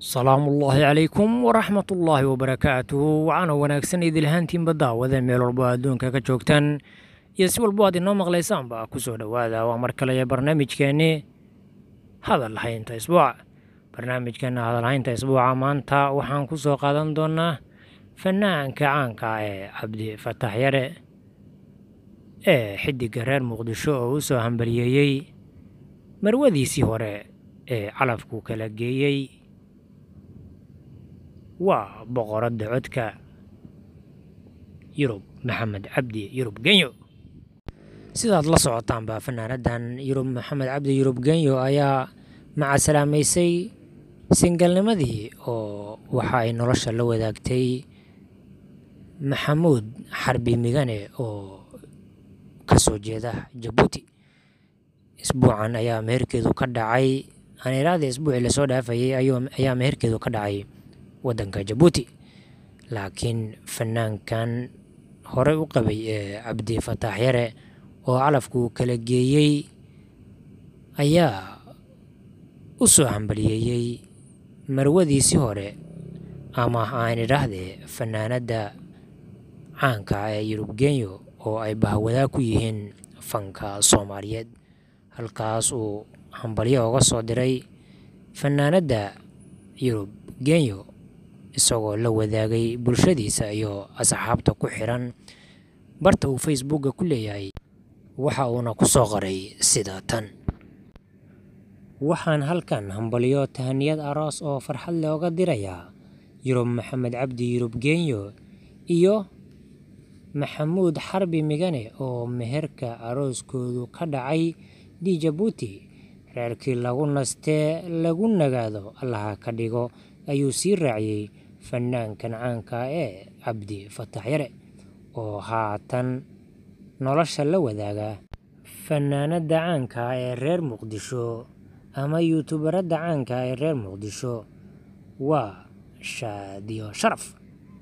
salaamullaahi calaykum waraxmatullaahi wabarakaatuhu waxaana wanaagsan idilhaantiinba daawada meel walbo adduunka ka joogtaan iyo si walbo aad inoo maqlaysaanba ku soo dhowaada waa mar kale barnaamijkeenni hadal haynta isbuuca barnaamijkeenna hadal haynta isbuuca maanta waxaan ku soo qaadan doonaa fanaanka caanka ee cabdi fatax yare ee xiddigga reer muqdisho oo u soo hambaliyeeyey marwadiisii hore ee calafku kala geeyey waa boqoradda codka yurub maxamed cabdi yurub genyo sidaad la socotaanba fanaanadan yurub maxamed cabdi yurub genyo ayaa macasalaameysay singalnimadii oo waxa ay nolosha la wadaagtay maxamuud xarbi migane oo ka soo jeeda jabuuti isbuucan ayaa meherkeedu ka dhacay aaniraadii isbuucii lasoo dhaafayay ayaa meherkeedu ka dhacay waddanka jabuuti laakiin fanaankan horey u qabay ee cabdi fataax yare oo calafku kala geeyey ayaa u soo hambaliyeeyey marwadiisii hore ama aan idhaahdee fanaanadda caanka ee yurub genyo oo ay bahwadaa ku yihiin fanka soomaaliyeed halkaas uu hambalyo uga soo diray fanaanadda yurub genyo isagoo la wadaagay bulshadiisa iyo asxaabta ku xiran barta uu facebookga ku leeyahay waxa uuna ku soo qoray sida tan waxaan halkan hambalyo tahaniyad aroos oo farxad leh oga dirayaa yurub maxamed cabdi yurub genyo iyo maxamuud xarbi migane oo meherka arooskoodu ka dhacay di jabuuti reerkii lagu nastee lagu nagaado allaha ka dhigo ayuu sii raaciyey fanaankan caanka ee cabdi fatax yare oo haatan nolosha la wadaaga fanaanadda caanka ee reer muqdisho ama yuutubaradda caanka ee reer muqdisho waa shaadiyo sharaf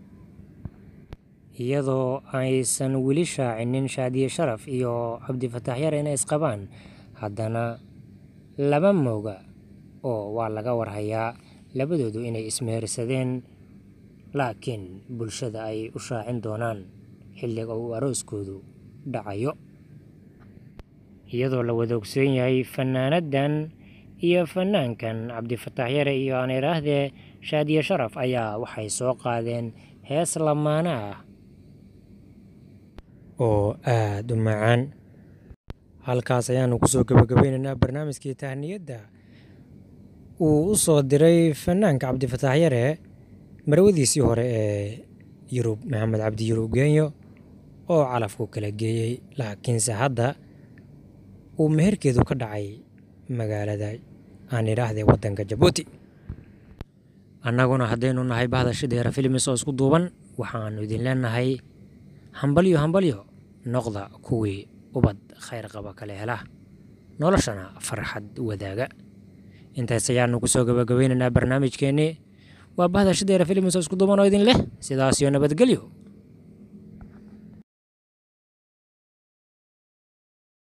iyadoo aysan weli shaacinin shaadiye sharaf iyo cabdi fatax yare inay isqabaan haddana laba mooga oo waa laga warhayaa labadoodu inay ismehersadeen laakiin bulshada ay u shaacin doonaan xilliga uu arooskoodu dhacayo iyadoo la wada ogsoon yahay fanaanaddan iyo fanaankan cabdifatax yare iyo aan idhaahdee shaadiye sharaf ayaa waxay soo qaadeen hees lamaana ah oo aada u macaan halkaas ayaanu kusoo gabagabeynaynaa barnaamijkii tahniyadda uu u soo diray fanaanka cabdifatax yare marwadiisii hore ee yurub maxamed cabdi yurub genyo oo calafku kala geeyey laakiinse hadda uu meherkeedu ka dhacay magaalada aan idhaahdee waddanka jabuuti annaguna haddaynu nahay bahda shideera filimis oo isku duuban waxaannu idin leenahay hambalyo hambalyo noqda kuwii ubad khayr qaba kale hela noloshana farxad wadaaga intaas ayaanu kusoo gabagabeynaynaa barnaamijkeennii waa bahda shideera filimis oo isku duuban oo idin leh sidaas iyo nabadgelyo